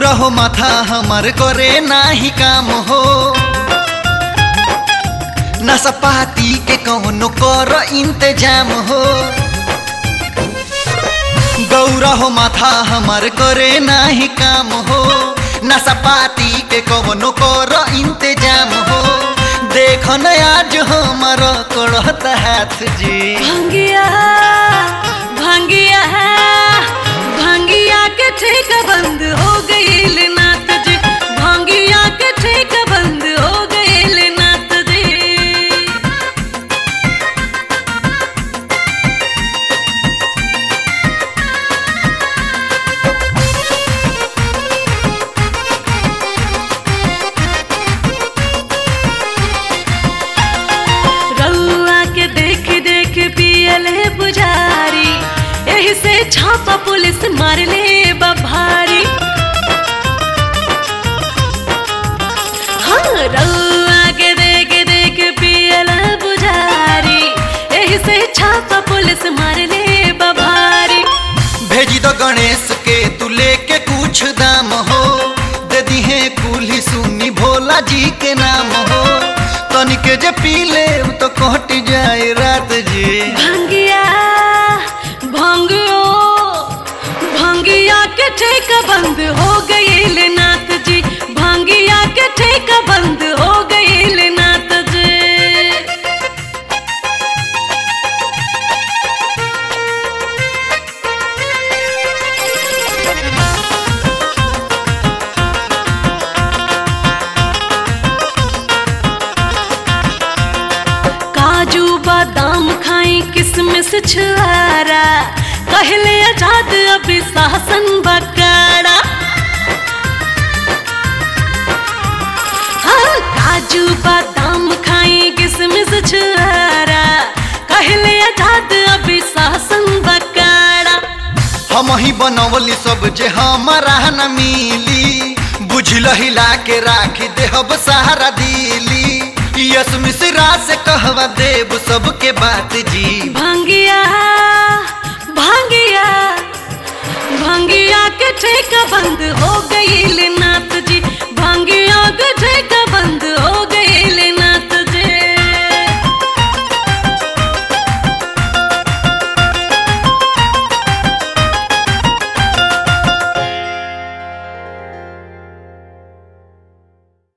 गौरा हो माथा हमार करे नाही काम हो नसपाती के कौनो कर इंतजाम हो गौरा हो माथा हमार करे नाही काम हो नसपाती के कौनो कर इंतजाम हो देख न आज हमार कड़त हाथ जी भंगिया भंगिया भंगिया के ठेक बंद हो गईल नाथ जी भंगिया के ठेक बंद हो गईल नाथ जी रउआ के देख देख पियले पुजारी एही से छापा पुलिस मारले बभारी हाँ रउआ के देख देख पियले पुजारी एही से छापा पुलिस मारले बभारी भेजी दो गणेश के तू लेके कुछ दाम हो दे दिहे कुली सुनी भोला जी के नाम हो तनिके जे पी ले तो कट जाए रात जी भंगिया भंगियो भंगिया के ठेक बंद हो गईल नाथ जी भंगिया के ठेक बंद हो गईल नाथ जी काजू बादाम खाई किसमिस छुआरा कहले आजाद अभी शासन बकारा हाँ काजू बादाम खाई किसमिस छुआरा कहले आजाद अभी शासन बकारा हम ही बनवली सब जे हमारा न मिली बुझल हिला के राखी देहब सहारा दिली यस मिश्रा से कहवा देव सबके बात जी भंगिया भंगिया भंगिया के ठेका बंद हो गईल